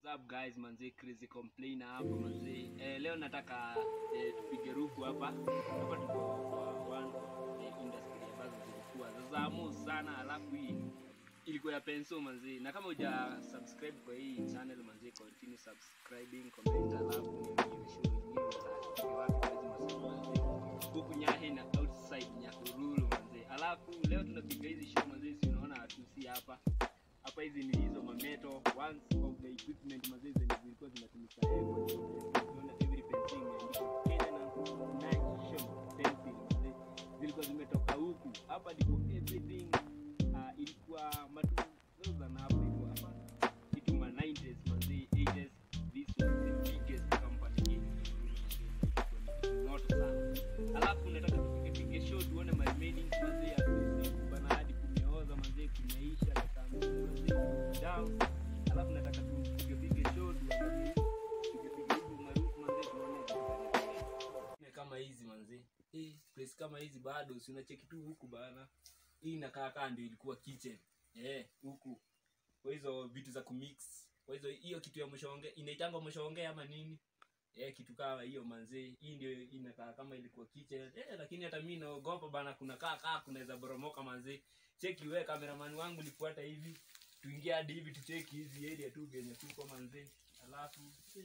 up guys manze crazy complainer hapa manze eh, leo nataka eh, tupige ruku hapa hapa tuko kwa one of the industry ambazo zilikuwa za zamu sana alafu hii ilikuwa ya penso manze na kama uja subscribe kwa hii channel manze continue subscribing comment alafu niambie show nyingine za wapi kwa hizi masiku manze huku nyahe na outside nyahururu manze alafu leo tunapiga hizi show manze si unaona hatusi hapa hapa hizi ni hizo mameto one of the equipment mazee zenye zilikuwa zinatumika heavy. Unaona every fencing imeandikwa Kenya na Nation fencing mazee zilikuwa zimetoka huku hapa ndipo everything uh, ilikuwa matu those are hapa hivyo hapa kitu ma 90s mazee 80s this was the biggest company in moto sana alafu nataka tupige pige show tuone my remaining mazee ya siku bana hadi kumeoza mazee kumeisha dakika mbili mazee down alafu nataka tupige pige show tuangalie tupige pige huku maarufu mazee tuone Ne kama hizi manze eh place kama hizi bado si unacheki tu huku bana hii inakaa kaa ndio ilikuwa kitchen eh huku kwa hizo vitu za kumix kwa hizo hiyo kitu ya mshonge inaitangwa mshonge ama nini eh kitu kama hiyo manze hii ndio inakaa kama ilikuwa kitchen eh lakini hata mimi naogopa bana kuna kaa kaa kunaweza boromoka manze cheki wewe cameraman wangu lifuata hivi tuingie hadi hivi tucheki hizi area tu venye tuko manze alafu eh.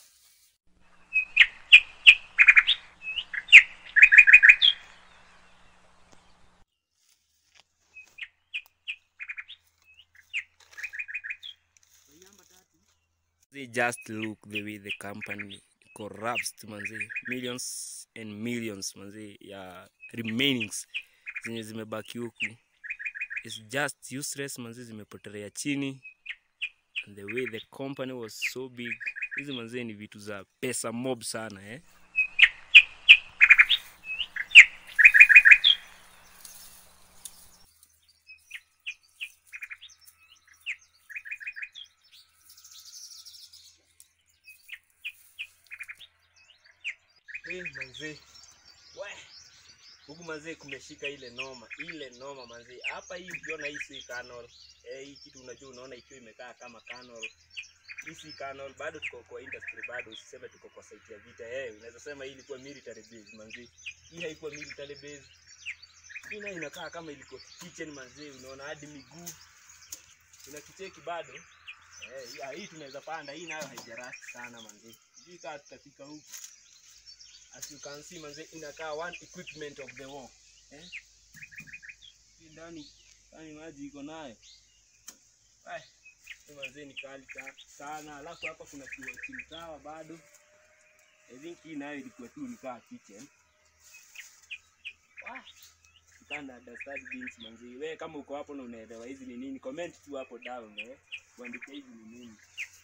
They just look the way the company corrupts manze millions and millions manze ya remainings zenye zimebaki huku is just useless manze zimepotelea chini and the way the company was so big hizi manze ni vitu za pesa mob sana eh Eh, manze we huku manze kumeshika ile noma ile noma manze hapa hii ukiona hii si canal eh, hii kitu unajua unaona ikiwa imekaa kama canal hii si canal bado tuko kwa industry bado usiseme tuko kwa site ya vita eh unaweza sema hii ilikuwa military base manze hii haikuwa military base hii nayo inakaa kama ilikuwa kitchen manze unaona hadi miguu ina kicheki bado eh hii- hii tunaweza panda hii nayo haijarasti sana manze sijui kaa tutafika huku as you can see manze inakaa one equipment of the war eh hii ndani ndani maji iko nayo Ai, hii manze ni kali sa- sana alafu hapa kuna kiwachini sawa bado I think hii nayo ilikuwa tu nikaa kitchen Wah, kitanda dastard beans manze we kama uko hapo na unaelewa hizi ni nini comment tu hapo down eh uandike hizi ni nini